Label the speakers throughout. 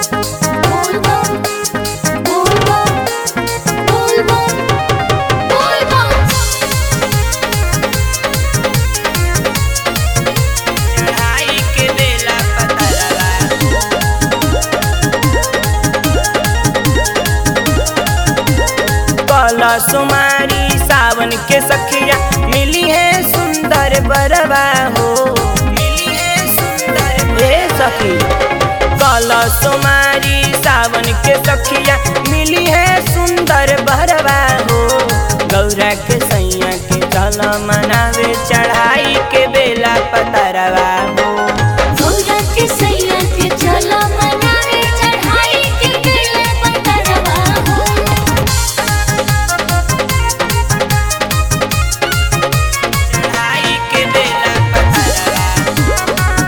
Speaker 1: चढ़ाई के बेला पतरवा कला सुमारी सावन के सखिया मिली है सुंदर बरवा हो मिली है सुंदर हे सखी कला सुमारी सावन के सखिया मिली है सुंदर बरवा हो गौरा के सैया के चल मनावे चढ़ाई के बेला पतरवा हो चढ़ाई के बेला पतरवा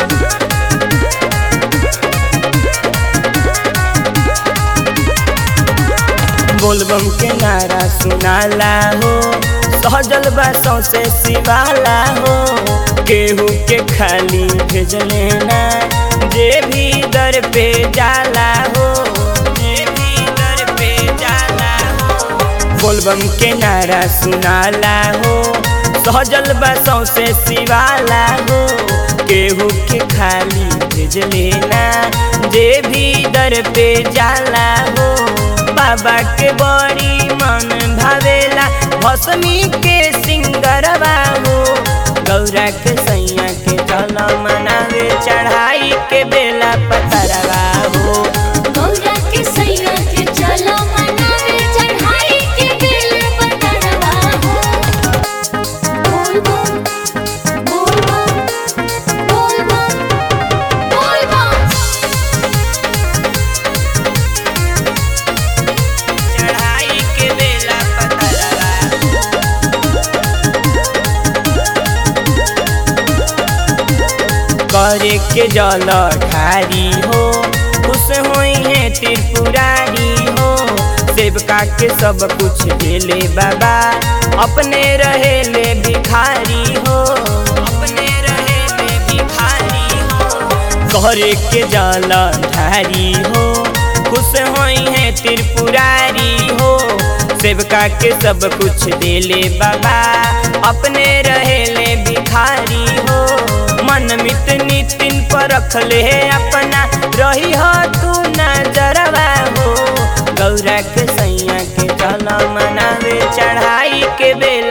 Speaker 1: बोलबम के नारा सुनाला हो सहजल बा सौसे सिवाला हो केहू के खाली भेजले ना जे भी दर पे जाला हो जे भी दर पे जाला हो बोलबम के नारा सुनाला हो सहजल बा सौसे सिवाला हो केहू के खाली भेजले ना जे भी दर पे जाला हो बाबा के बड़ी मन भावेला भसमी के सिंगरवा हो गौरा के सैया के चल मनावे चढ़ाई के बेला पतरवा हो चढ़ाई के बेला पतरवा करे के जल ठारी हो खुश होई है त्रिपुरारी हो सेवका के सब कुछ देले बाबा अपने रहेले भिखारी हो अपने रहेले भिखारी हो करे के जल ठारी हो खुश होई है त्रिपुरारी हो सेवका के सब कुछ देले बाबा अपने रहेले भिखारी हो मन मित नितिन पर रखले अपना रही हो तू नजरवा हो गौरा के सैया के चल मनावे चढ़ाई के बेला